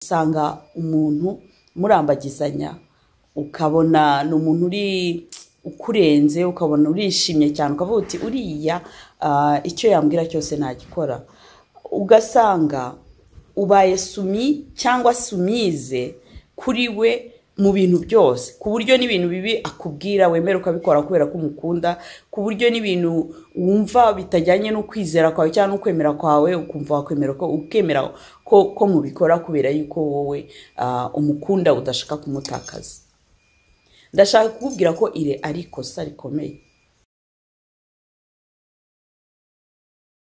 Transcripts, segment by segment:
usanga umuntu murambagizanya ukabona ni umuntu uri ukurenze ukabona urishimye cyane ukavuga uti uriya ah, icyo yambwira cyose nagikora ugasanga ubaye sumi cyangwa sumize kuri we mu bintu byose ku buryo n'ibintu bibi akubwira wemera ukabikora kubera ko umukunda ku buryo n'ibintu wumva bitajyanye no kwizera kwawe cyangwa no kwemera kwawe ukumva wakwemera ko ukemera ko, ko mubikora kubera yuko wowe ah, umukunda udashaka kumutakaza ndashaka kukubwira ko ire ari ikosa rikomeye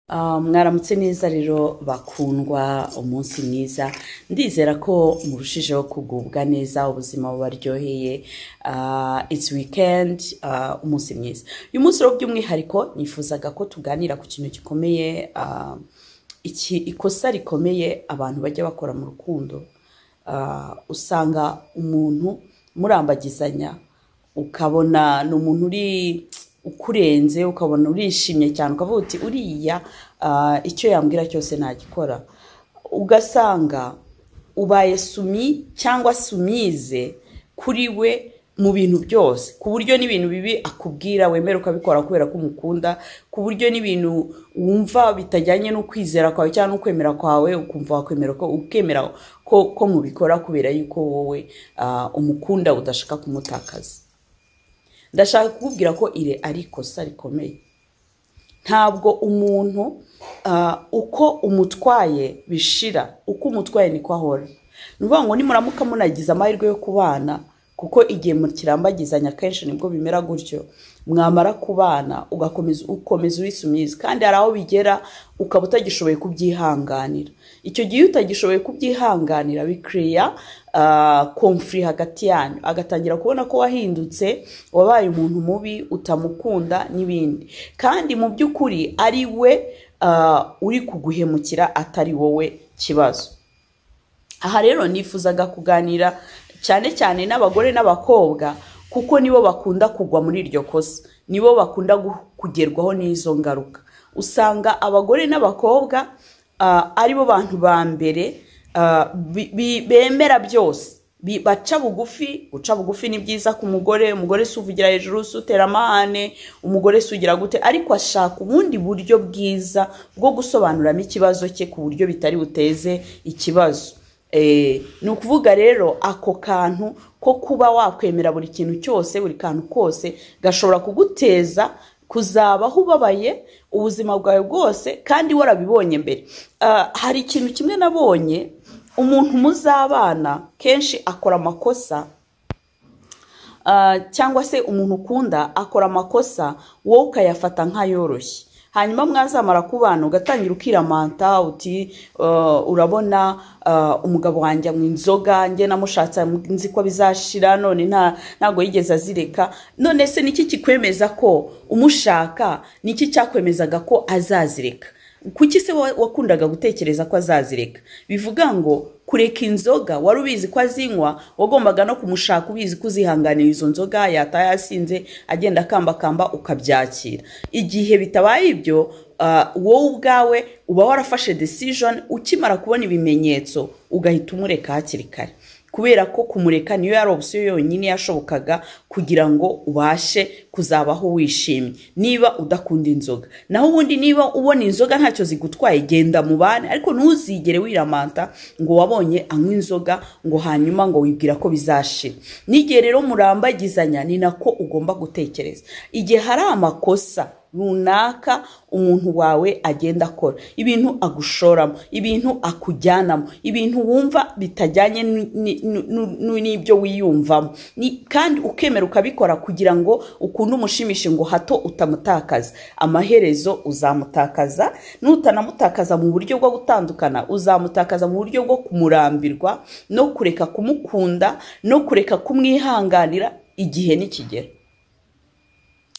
Ah, mwaramutse neza rero bakundwa umunsi mwiza ndizera ko murushijeho kugubwa neza ubuzima bubaryoheye Ah, it's weekend ah, umunsi mwiza uyu munsi rero by'umwihariko nifuzaga ko tuganira ku kintu gikomeye ah, iki ikosa rikomeye abantu bajya bakora mu rukundo Ah, usanga umuntu murambagizanya ukabona ni umuntu uri ukurenze ukabona urishimye cyane ukavuga uti uriya ah, icyo yambwira cyose nagikora ugasanga ubaye sumi cyangwa sumize kuri we mu bintu byose ku buryo n'ibintu bibi akubwira wemera ukabikora kubera ko umukunda ku buryo n'ibintu wumva bitajyanye no kwizera kwawe cyangwa no kwemera kwawe ukumva wakwemera ko ukemera ko, ko mubikora kubera yuko wowe ah, umukunda udashaka kumutakaza ndashaka kukubwira ko iri ari ikosa rikomeye ntabwo umuntu ah, uko umutwaye bishira uko umutwaye niko ahora ni ukuvuga ngo nimuramuka munagize amahirwe yo kubana kuko igihe mukirambagizanya kenshi nibwo bimera gutyo mwamara kubana ugakomeza ukomeza urisumizi kandi hari aho bigera ukaba utagishoboye kubyihanganira icyo gihe iyo utagishoboye kubyihanganira bikereya komfuri hagati yanyu agatangira kubona ko wahindutse wabaye umuntu mubi utamukunda n'ibindi kandi mu by'ukuri ari we ah, uri kuguhemukira atari wowe kibazo aha rero nifuzaga kuganira cyane cyane n'abagore n'abakobwa kuko nibo bakunda kugwa muri iryo kosa nibo bakunda gu- kugerwaho n'izo ngaruka usanga abagore n'abakobwa ah, aribo bantu ba mbere ah, bi- bi- bemera byose Bi- baca bugufi guca bugufi ni byiza ku mugore umugore si uvugira hejuru si utera amahane umugore si ugira gute ariko ashaka ubundi buryo bwiza bwo gusobanuriramo ikibazo cye ku buryo bitari buteze ikibazo Eh, ni ukuvuga rero ako kantu ko kuba wakwemera buri kintu cyose buri kantu kose gashobora kuguteza kuzabaho ubabaye ubuzima bwawe bwose kandi warabibonye mbere Ah, hari ikintu kimwe nabonye umuntu muzabana kenshi akora amakosa Ah, cyangwa se umuntu ukunda akora amakosa wowe ukayafata nk'ayoroshye hanyuma mwazamara kubana ugatangira ukiramanta uti "Ah, urabona ah, umugabo wanjye anywa inzoga njye namushatse nzi ko bizashira none nta- ntabwo yigeze azireka none se niki kikwemeza ko umushaka niki cyakwemezaga ko azazireka kuki se wa- wakundaga gutekereza ko azazireka bivuga ngo kureka inzoga wari ubizi ko azinywa wagombaga no kumushaka ubizi ko uzihanganira izo nzoga yataha yasinze agenda akambakamba ukabyakira igihe bitabaye ibyo ah, wowe ubwawe uba warafashe decision ukimara kubona ibimenyetso ugahita umureka hakiri kare kubera ko kumureka niyo yari opsiyo yonyine yashobokaga kugira ngo ubashe kuzabaho wishimye niba udakunda inzoga naho ubundi niba ubona inzoga ntacyo zigutwaye genda mu bane ariko ntuzigere wiramanta ngo wabonye anywa inzoga ngo hanyuma ngo wibwira ko bizashira n'igihe rero murambagizanya ni nako ugomba gutekereza igihe hari amakosa runaka umuntu wawe agenda akora ibintu agushoramo ibintu akujyanamo ibintu wumva bitajyanye ni- ni- nu- nu- n'ibyo wiyumvamo Ni- kandi ukemera ukabikora kugira ngo ukunde umushimishe ngo hato utamutakaza amaherezo uzamutakaza nutanamutakaza mu buryo bwo gutandukana uzamutakaza mu buryo bwo kumurambirwa no kureka kumukunda no kureka kumwihanganira igihe nikigera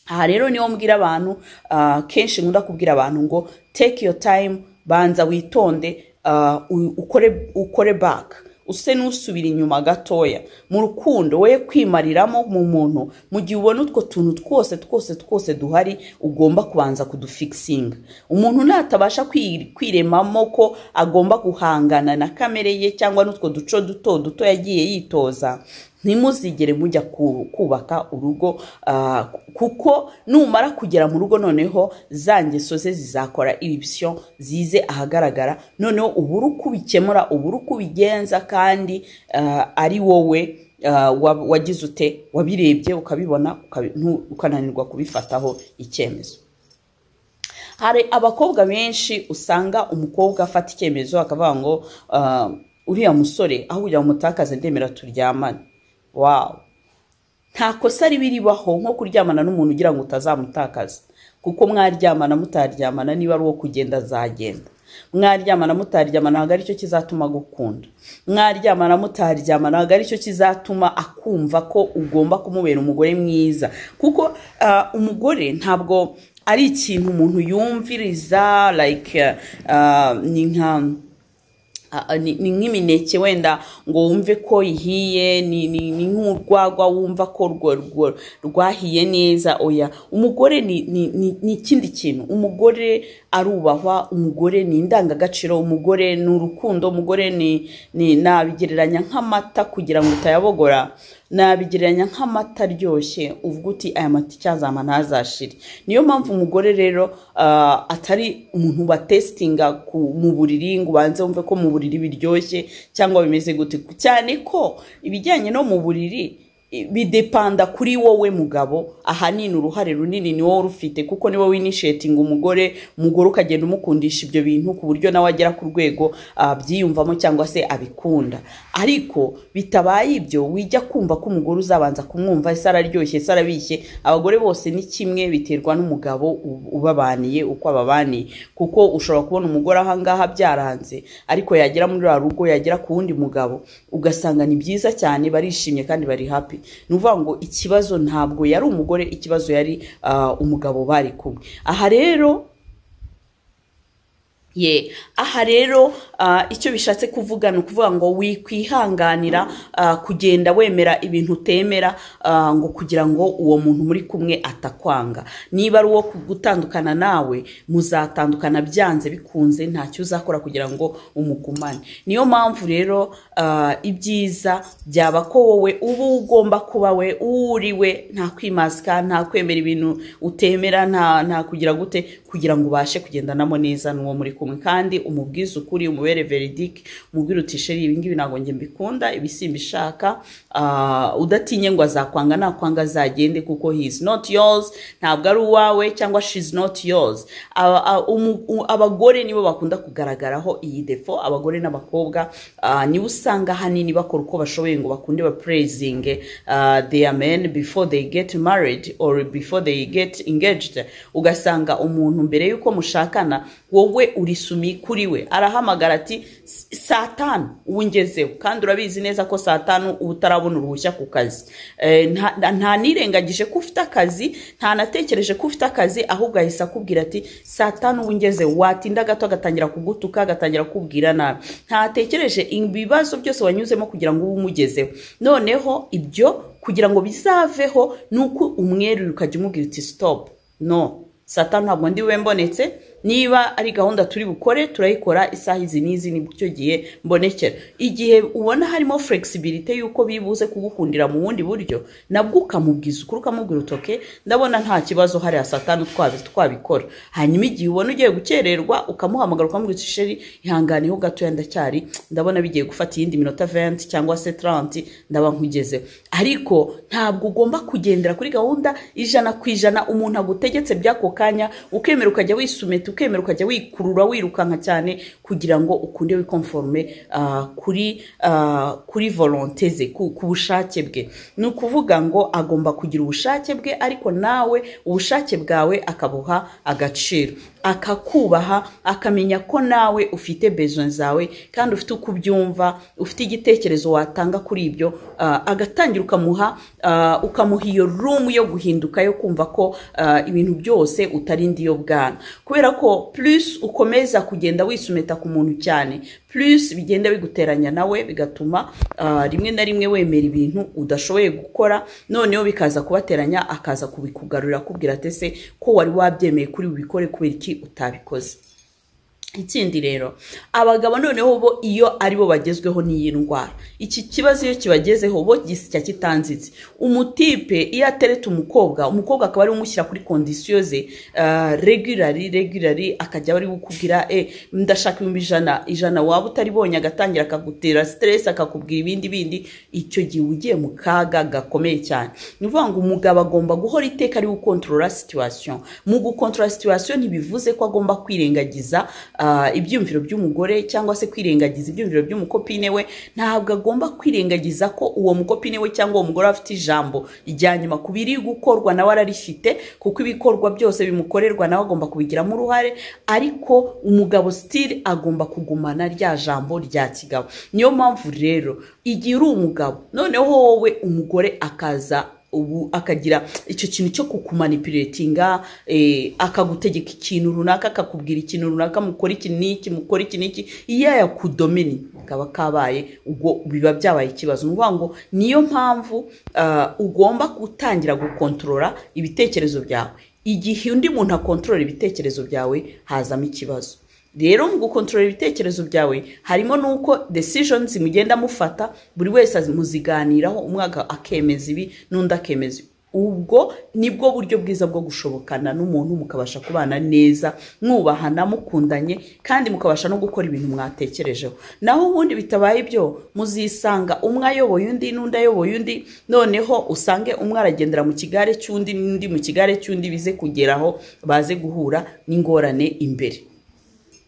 aha rero niho mbwira abantu ah, kenshi nkunda kubwira abantu ngo take your time banza witonde ah, u- ukore ukore back use n'usubira inyuma gatoya mu rukundo we kwimariramo mu muntu mu gihe ubona utwo tuntu twose twose twose duhari ugomba kubanza kudufikisinga umuntu natabasha kwi- kwiremamo ko agomba guhangana na kamere ye cyangwa n'utwo duco duto duto yagiye yitoza ntimuzigere mujya ku- kubaka urugo ah, kuko numara kugera mu rugo noneho za ngeso ze zizakora ibisyo zize ahagaragara noneho uba uri uko ubikemura uba uri uko ubigenza kandi ah, ari wowe ah, wa- wagize ute wabirebye ukabibona ukabi- ntu- ukananirwa kubifataho icyemezo hari abakobwa benshi usanga umukobwa afata icyemezo akavuga ngo "Ah, uriya musore aho kugira ngo umutakaze ndemera turyamane wawu nta kosa riba ribaho nko kuryamana n'umuntu ugira ngo utazamutakaza kuko mwaryamana mutaryamana niba ari uwo kugenda azagenda mwaryamana mutaryamana ntabwo aricyo kizatuma agukunda mwaryamana mutaryamana ntabwo aricyo kizatuma akumva ko ugomba kumubera umugore mwiza kuko ah, umugore ntabwo ari ikintu umuntu yumviriza like ah, ni nka Ah, ah, ni ni nk'imineke wenda ngo wumve ko ihiye ni ni- ni nk'urwagwa wumva ko rwo- rwo- rwahiye neza oya umugore ni ni- ni- ni ikindi kintu umugore arubahwa umugore ni indangagaciro umugore ni urukundo umugore ni ni nabigereranya nk'amata kugira ngo utayabogora nabigereranya nk'amata aryoshye uvuga uti aya mata icyazama ntazashire niyo mpamvu umugore rero ah, atari umuntu batesitinga mu buriri ngo ubanze wumve ko mu buriri biryoshye cyangwa bimeze gute cyane ko ibijyanye no mu buriri i- bidepanda kuri wowe mugabo ahanini uruhare runini ni wowe urufite kuko niwe winishetinga umugore umugore ukagenda umukundisha ibyo bintu ku buryo nawe agera ku rwego ah, abyiyumvamo cyangwa se abikunda ariko bitabaye ibyo wijya kumva ko umugore uzabanza kumwumva ese araryoshye ese arabishye abagore bose ni kimwe biterwa n'umugabo u- ubabaniye uko ababaniye kuko ushobora kubona umugore ahangaha byaranze ariko yagera muri rwa rugo yagera ku wundi mugabo ugasanga ni byiza cyane barishimye kandi bari happy ni ukuvuga ngo ikibazo ntabwo yari umugore ikibazo yari ah, umugabo bari kumwe aha rero ye aha rero ah, icyo bishatse kuvuga ni ukuvuga ngo wikwihanganira ah, kugenda wemera ibintu utemera ah, ngo kugira ngo uwo muntu muri kumwe atakwanga niba ari uwo gutandukana nawe muzatandukana byanze bikunze ntacyo uzakora kugira ngo umugumane niyo mpamvu rero ah, ibyiza byaba ko wowe uba ugomba kuba we uri we nta kwimasika nta kwemera ibintu utemera nta nta kugira gute kugira ngo ubashe kugendanamo neza n'uwo muri kumwe kandi umubwize ukuri umubere veridike umubwire uti sheri ibi ngibi ntabwo njye mbikunda ibi simbishaka ah, udatinye ngo azakwanga nakwanga azagende kuko he is not yours ntabwo ari uwawe cyangwa she is not yours Aba- a- umu- u- abagore nibo bakunda kugaragaraho iyi defo abagore n'abakobwa ah, nibo usanga ahanini bakora uko bashoboye ngo bakunde ba praising ah, their men before they get married or before they get engaged ugasanga umuntu mbere y'uko mushakana wowe uri sumi kuri we arahamagara ati "S- saa tanu ubu ngezeho kandi urabizi neza ko saa tanu uba utarabona uruhushya ku kazi Eh, nta- nta- nta nirengagije ko ufite akazi nta natekereje ko ufite akazi ahubwo ahise akubwira ati saa tanu ubu ngeze watinda gato agatangira kugutuka agatangira kukubwira nabi ntatekereje ibibazo byose wanyuzemo kugira ngo ube umugezeho noneho ibyo kugira ngo bizaveho ni uko umwerura ukajya umubwira uti sitopu no saa tanu ntabwo ndiwe mbonetse niba ari gahunda turi bukore turayikora isaha izi n'izi ni cyo gihe mbonekera igihe ubona harimo flexibility y'uko bibuze kugukundira mu bundi buryo nabwo ukamubwiza ukuri ukamubwira utoke ndabona nta kibazo hari saa tanu twabi- twabikora hanyuma igihe ubona ugiye gukererwa ukamuhamagara ukamubwira uti sheri ihanganeho gatoya ndacyari ndabona bigiye gufata iyindi minota 20 cyangwa se 30 ndaba nkugezeho ariko ntabwo ugomba kugendera kuri gahunda ijana ku ijana umuntu agutegetse by'ako kanya ukemera ukajya wisumeta ukemera ukajya wikurura wirukanka cyane kugira ngo ukunde wikonforme ah, kuri ah, kuri volonte ze ku ku bushake bwe ni ukuvuga ngo agomba kugira ubushake bwe ariko nawe ubushake bwawe akabuha agaciro akakubaha akamenya ko nawe ufite besoin zawe kandi ufite uko ubyumva ufite igitekerezo watanga kuri ibyo ah, agatangira ukamuha ah, ukamuha iyo room yo guhinduka yo kumva ko ah, ibintu byose utari ndi yo bwana kubera ko plus ukomeza kugenda wisumeta ku muntu cyane plus bigenda biguteranya nawe bigatuma ah, rimwe na rimwe wemera ibintu udashoboye gukora noneho bikaza kubateranya akaza kubikugarurira akubwira ati ese ko wari wabyemeye kuri bubikore kubera iki utabikoze ikindi rero abagabo noneho bo iyo ari bo bagezweho n'iyi ndwara iki kibazo iyo kibagezeho bo gisya kitanzitse umutipe iyo atereta umukobwa umukobwa akaba ari we umushyira kuri kondisiyo ze ah, regulari regulari akajya bari kukubwira e ndashaka ibihumbi ijana ijana waba utaribonye agatangira akagutera siteresi akakubwira ibindi bindi icyo gihe uba ugiye mu kaga gakomeye cyane ni ukuvuga ngo umugabo agomba guhora iteka ari gukontorora situwasiyo mu gukontorora situwasiyo ntibivuze ko agomba kwirengagiza ah, ibyiyumviro by'umugore cyangwa se kwirengagiza ibyiyumviro by'umukopine we ntabwo agomba kwirengagiza ko uwo mukopine we cyangwa uwo mugore aba afite ijambo rya nyuma ku biri gukorwa nawe ararifite kuko ibikorwa byose bimukorerwa nawe agomba kubigiramo uruhare ariko umugabo sitiri agomba kugumana rya jambo rya kigabo niyo mpamvu rero igihe uri umugabo noneho wowe umugore akaza ubu akagira icyo kintu cyo kukumanipulatinga eh, akagutegeka ikintu runaka akakubwira ikintu runaka mukora iki n'iki mukora iki n'iki iyo yakudomini kaba kabaye ubwo biba byabaye ikibazo ni ukuvuga ngo niyo mpamvu ah, ugomba gutangira gukontorora ibitekerezo byawe igihe undi muntu akontorora ibitekerezo byawe hazamo ikibazo rero mu gukontorora ibitekerezo byawe harimo n'uko decisions mugenda mufata buri wese muziganiraho umwaka akemeza ibi n'undi akemeza ibi ubwo nibwo buryo bwiza bwo gushobokana n'umuntu mukabasha kubana neza mwubahana mukundanye kandi mukabasha no gukora ibintu mwatekerejeho naho ubundi bitabaye ibyo muzisanga umwe ayoboye undi n'undi ayoboye undi noneho usange umwe aragendera mu kigare cy'undi n'undi mu kigare cy'undi bize kugeraho baze guhura n'ingorane imbere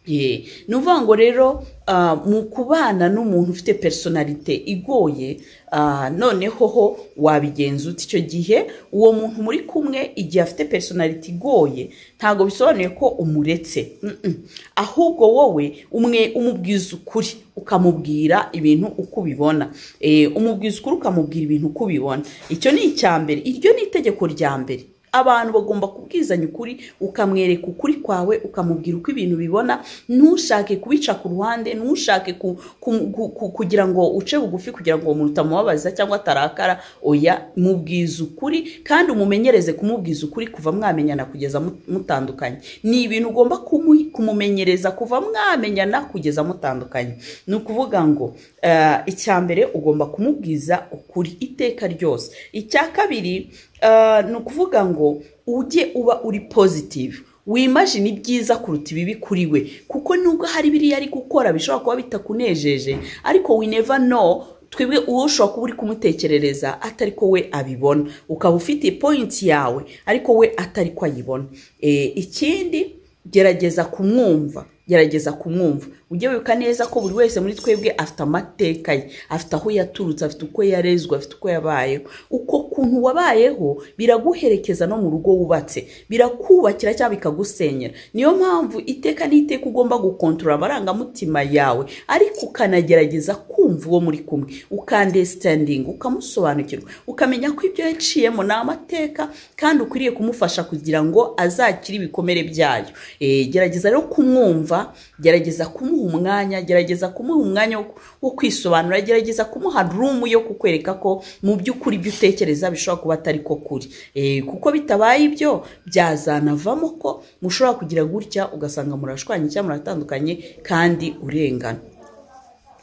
Yeah. ni ukuvuga ngo rero ah, mu kubana n'umuntu ufite personalite igoye ah, noneho ho wabigenza ute icyo gihe uwo muntu muri kumwe igihe afite personalite igoye ntabwo bisobanuye ko umuretse Mm-mm. ahubwo wowe umwe umubwiza ukuri ukamubwira ibintu uko ubibona Eh, umubwiza ukuri ukamubwira ibintu uko ubibona icyo ni icya mbere iryo ni itegeko rya mbere abantu bagomba kubwizanya ukuri ukamwereka ukuri kwawe ukamubwira uko ibintu bibona ntushake kubica ku ruhande ntushake ku, ku, ku, ku, kugira ngo uce bugufi kugira ngo uwo muntu utamubabaza cyangwa atarakara oya mubwiza ukuri kandi umumenyereze kumubwiza ukuri kuva mwamenyana kugeza mu- mutandukanye ni ibintu ugomba kumu- kumumenyereza kuva mwamenyana kugeza mutandukanye ni ukuvuga ngo eh, icya mbere ugomba kumubwiza ukuri iteka ryose icya kabiri Uh, ni ukuvuga ngo ujye uba uri positive wimajina ibyiza kuruta ibibi kuri we kuko nubwo hari biriya ari gukora bishobora kuba bitakunejeje ariko we never know twebwe uwo ushobora kuba uri kumutekerereza atari ko we abibona ukaba ufite point yawe ariko we atari ko ayibona Eh, ikindi gerageza kumwumva gerageza kumwumva ujye wibuka neza ko buri wese muri twebwe afite amateka ye afite aho yaturutse afite uko yarezwe afite uko yabayeho uko kuntu wabayeho biraguherekeza no mu rugo wubatse birakubakira cyangwa bikagusenyera niyo mpamvu iteka n'iteka ugomba gukontorora amarangamutima yawe ariko ukanagerageza kumva uwo muri kumwe ukandesitandinga ukamusobanukirwa ukamenya ko ibyo yaciyemo ni amateka kandi ukwiriye kumufasha kugira ngo azakire ibikomere byayo Eh, gerageza rero kumwumva gerageza kumuha umwanya gerageza kumuha umwanya wo- wo kwisobanura gerageza kumuha rumu yo kukwereka ko mu by'ukuri ibyo utekereza bishobora kuba atari ko kuri Eh, kuko bitabaye ibyo byazanavamo ko mushobora kugira gutya ugasanga murashwanye cyangwa muratandukanye kandi urengana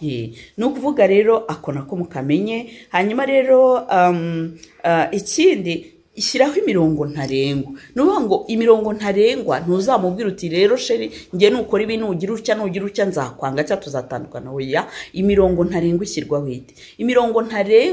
Yeah. ni ukuvuga rero ako nako mukamenye hanyuma rero um, ah, ikindi shyiraho imirongo ntarengwa ni ukuvuga ngo imirongo ntarengwa ntuzamubwira uti rero sheri njye nukora ibi nugira utya nugira utya nzakwanga cyangwa tuzatandukana oya imirongo ntarengwa ishyirwaho ite imirongo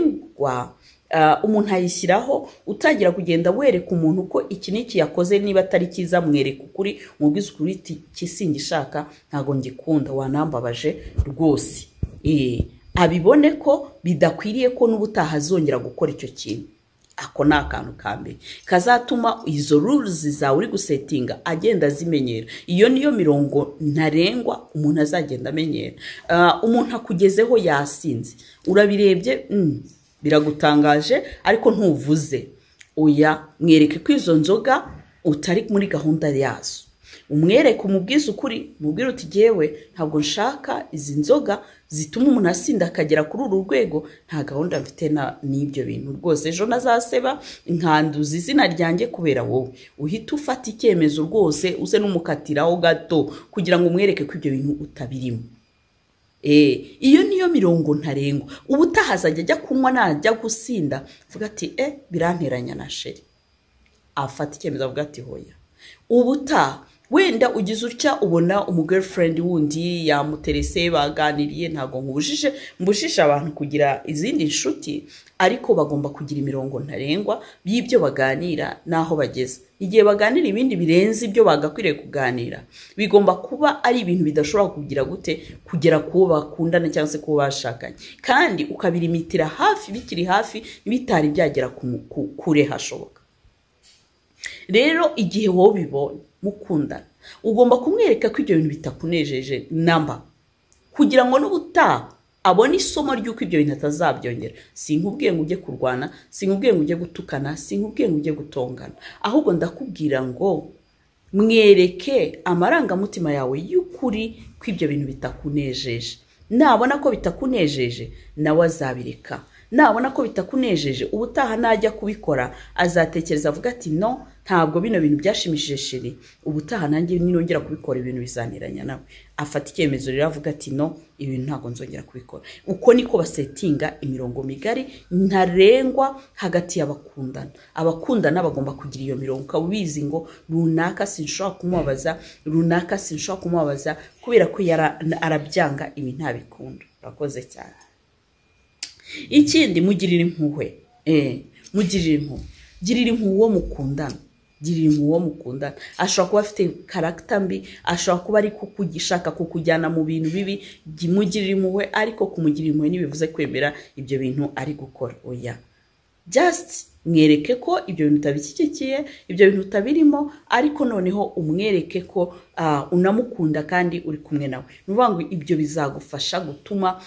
ntarengwa Ah, umuntu ayishyiraho utangira kugenda wereka umuntu ko iki n'iki yakoze niba atari cyiza mwereka ukuri mubwiza ukuri uti iki singishaka ntabwo ngikunda wanambabaje rwose Eh, abibone ko bidakwiriye ko n'ubutaha azongera gukora icyo kintu ako ni akantu ka mbere kazatuma izo rules zawe uri gusetinga agenda azimenyera iyo niyo mirongo ntarengwa umuntu azagenda amenyera Ah, umuntu akugezeho yasinze urabirebye mm, biragutangaje ariko ntuvuze oya mwereke ko izo nzoga utari muri gahunda yazo umwereke umubwize ukuri mubwire uti jyewe ntabwo nshaka izi nzoga zituma umuntu asinda akagera kuri uru rwego nta gahunda mfite n'ibyo bintu rwose ejo nazaseba nkanduza izina ryanjye kubera wowe uhita ufata icyemezo rwose uze n'umukatiraho gato kugira ngo umwereke ko ibyo bintu utabirimo iyo niyo mirongo ntarengwa uba utahazajya ajya kunywa najya gusinda avuga ati e biranteranya na sheri afata icyemezo avuga ati hoya ubutaha wenda ugize utya ubona umugirlfriend wundi yamuterese baganiriye ntabwo nkubujije mbujije abantu kugira izindi nshuti ariko bagomba kugira imirongo ntarengwa y'ibyo baganira n'aho bageze igihe baganira ibindi birenze ibyo bagakwiriye kuganira bigomba kuba ari ibintu bidashobora kugira gute kugera ku bo bakundana cyangwa se ku bo bashakanye kandi ukabirimitira hafi bikiri hafi bitari byagera kure hashoboka rero igihe wowe ubibonye mukundana ugomba kumwereka ko ibyo bintu bitakunejeje namba kugira ngo n'ubutaha abona isomo ry'uko ibyo bintu atazabyongera sinkubwiye ngo ujye kurwana sinkubwiye ngo ujye gutukana sinkubwiye ngo ujye gutongana ahubwo ndakubwira ngo mwereke amarangamutima yawe y'ukuri ko ibyo bintu bitakunejeje nabona ko bitakunejeje nawe azabireka nabona ko bitakunejeje ubutaha najya kubikora azatekereza avuga ati no ntabwo bino bintu byashimishije shiri ubutaha nanjye ninongera kubikora ibintu bizaniranya nawe afata icyemezo rero avuga ati no ibi bintu ntabwo nzongera kubikora uko niko basetinga imirongo migari ntarengwa hagati y'abakundana abakundana bagomba kugira iyo mirongo ukaba ubizi ngo runaka sinshobora kumubabaza runaka sinshobora kumubabaza kubera ko arabyanga ibi ntabikunda urakoze cyane ikindi mugirira impuhwe mugirira impuhwe girira impuhwe uwo mukundana girira impuhwe uwo mukundana ashobora kuba afite karagita mbi ashobora kuba ari gushaka kukujyana mu bintu bibi mugirira impuhwe ariko kumugirira impuhwe ntibivuze kwemera ibyo bintu ari gukora oya jasiti mwereke ko ibyo bintu utabishyigikiye ibyo bintu utabirimo ariko noneho umwereke ko unamukunda kandi uri kumwe nawe ni ukuvuga ngo ibyo bizagufasha gutuma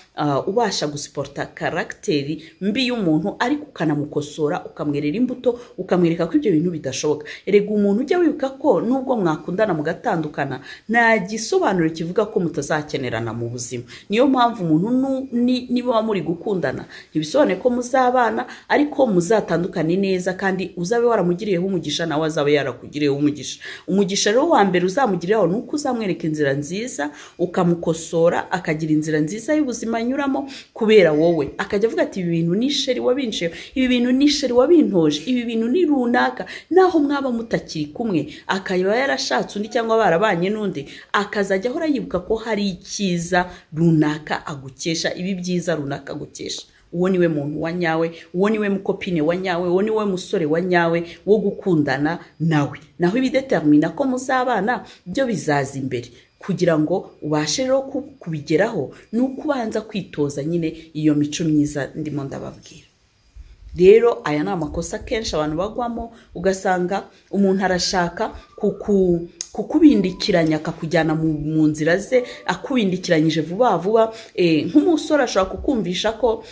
ubasha gusiporota karagiteri mbi y'umuntu ariko ukanamukosora ukamwerera imbuto ukamwereka ko ibyo bintu bidashoboka erega umuntu ujya wibuka ko nubwo mwakundana mugatandukana nta gisobanuro kivuga ko mutazakenerana mu buzima niyo mpamvu umuntu niba muri gukundana ntibisobanuye ko muzabana ariko muzatandukane neza kandi uzabe waramugiriyeho umugisha nawe azabe yarakugiriyeho umugisha umugisha rero wa mbere uzamugirira ni uko uzamwereka inzira nziza ukamukosora akagira inzira nziza y'ubuzima anyuramo kubera wowe akajya avuga ati ibi bintu ni isheri wabinsheho ibi bintu ni isheri wabintoje ibi bintu ni runaka naho mwaba mutakiri kumwe akaba yarashatse undi cyangwa barabanye n'undi akazajya ahora yibuka ko hari icyiza runaka agukesha ibi byiza runaka agukesha uwo niwe muntu wa nyawe uwo niwe mukopine wa nyawe uwo niwe musore wa nyawe wo gukundana nawe naho ibidetermina ko muzabana byo bizaza imbere kugira ngo ubashe rero kubigeraho ni uko ubanza kwitoza nyine iyo mico myiza ndimo ndababwira rero aya ni amakosa akenshi abantu bagwamo ugasanga umuntu arashaka kuku kukubindikiranya akakujyana mu nzira ze akubindikiranyije vuba vuba nk'umusore ashobora kukumvisha ko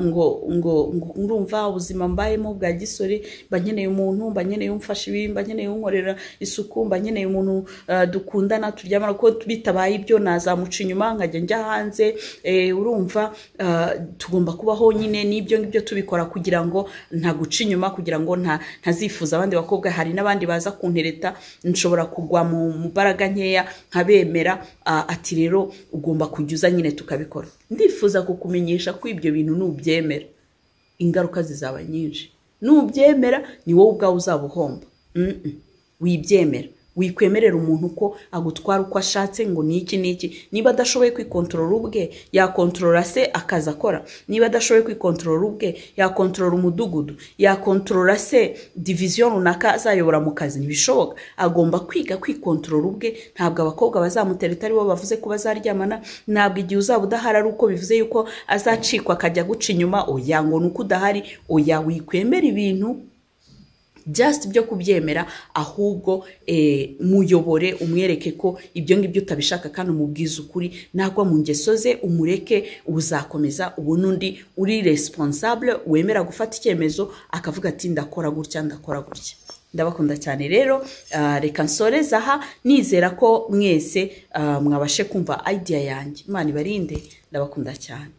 ngo ngo ngurumva ubuzima mbayemo bwa gisore mba nkeneye umuntu mba nkeneye umfasha ibi mba nkeneye unkorera isuku mba nkeneye umuntu dukundana turyamana ko bitabaye ibyo nazamuca inyuma nkajya njya hanze urumva tugomba kubaho nyine n'ibyo ngibyo tubikora kugira ngo ntaguca inyuma kugira ngo ntazifuza abandi bakobwa hari n'abandi baza kuntereta nshobora kugwa mu mbaraga nkeya nkabemera ati rero ugomba kujya nyine tukabikora ndifuza kukumenyesha ko ibyo bintu nubyemera ingaruka zizaba nyinshi nubyemera ni wowe ubwawe uzaba uhomba wibyemera wikwemerera umuntu ko agutwara uko ashatse ngo ni iki n'iki niba adashoboye kwikontorora ubwe yakontorora se akaza akora niba adashoboye kwikontorora ubwe yakontorora umudugudu yakontorora se diviziyo runaka azayobora mu kazi ntibishoboka agomba kwiga kwikontorora ubwe ntabwo abakobwa bazamutereta ari bo bavuze ko bazaryamana ntabwo igihe uzaba udahari ari uko bivuze yuko azacikwa akajya guca inyuma oya ngo ni uko udahari oya wikwemera ibintu just byo kubyemera ahubwo muyobore umwereke ko ibyo ngibyo utabishaka kandi umubwiza ukuri nagwa mu ngeso ze umureke uzakomeza ubona undi uri responsable wemera gufata icyemezo akavuga ati ndakora gutya ndakora gutya ndabakunda cyane rero ah, reka nsoreze aha nizera ko mwese ah, mwabashe kumva idea yanjye imana ibarinde ndabakunda cyane